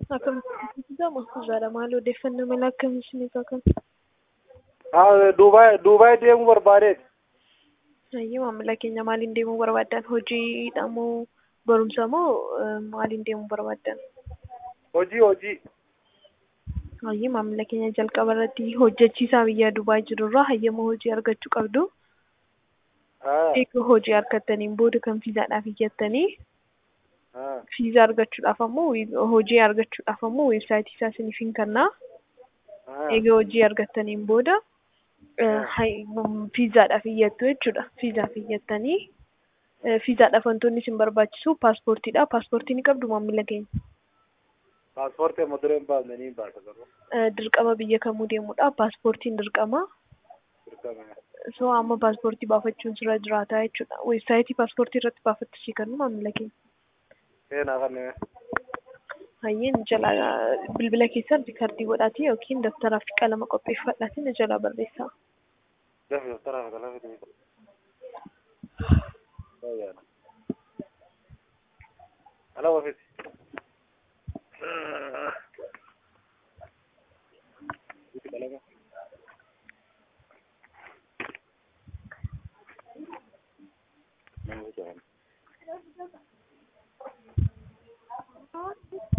Akkamitti gama irraadha maal odeeffannoo mala akkamii isiniif akka Haa Duubaay Duubaay deemuu barbaadeeti. Hayyee maamila keenya maaliin deemuu barbaaddan? Hojiidha moo barumsa moo eh, maaliin deemuu barbaaddan? Hojii hojii. Hayyee maamila keenya jalqaba irratti hojjechiisaa biyya Dubaay jirurraa hayyama hojii argachuu qabdu. Haa Eega hojii argattaniin booda kan fiizaadhaaf iyyattanii haa fiizaa argachuudhaaf ammoo wi- hojii argachuudhaaf ammoo weebsaayitii isaa isiniif hin kennaa. haa Eega hojii argattaniin booda eh, hay- mm, fiizaadhaaf iyyattu jechuudha. Fiizaaf iyyattanii eh, fiizaadhaaf wantoonni isin barbaachisu paaspoortiidha. Paaspoortii ni qabdu maamila keenya. paaspoortii amma dureen baafne ni baasa garuu. Eh, Dirqama biyya kamuu deemuudha. Paaspoortiin dirqama. Dirqama. So amma paaspoortii baafachuun sirra jiraata jechuudha. Weebsaayitii paaspoortii irratti baafattu sii kennu maamila keenya. Seenaa kanneen. Hayyeen jala bilbila keessan riikardii godhaatii yookiin daftaraa fi qalama qopheeffadhaatii na jalaa barreessaa. Lafi daftaraa fi qalama deemee. Baay'aadha. Ala ofiisi. Biti qalama. Nama jedhama.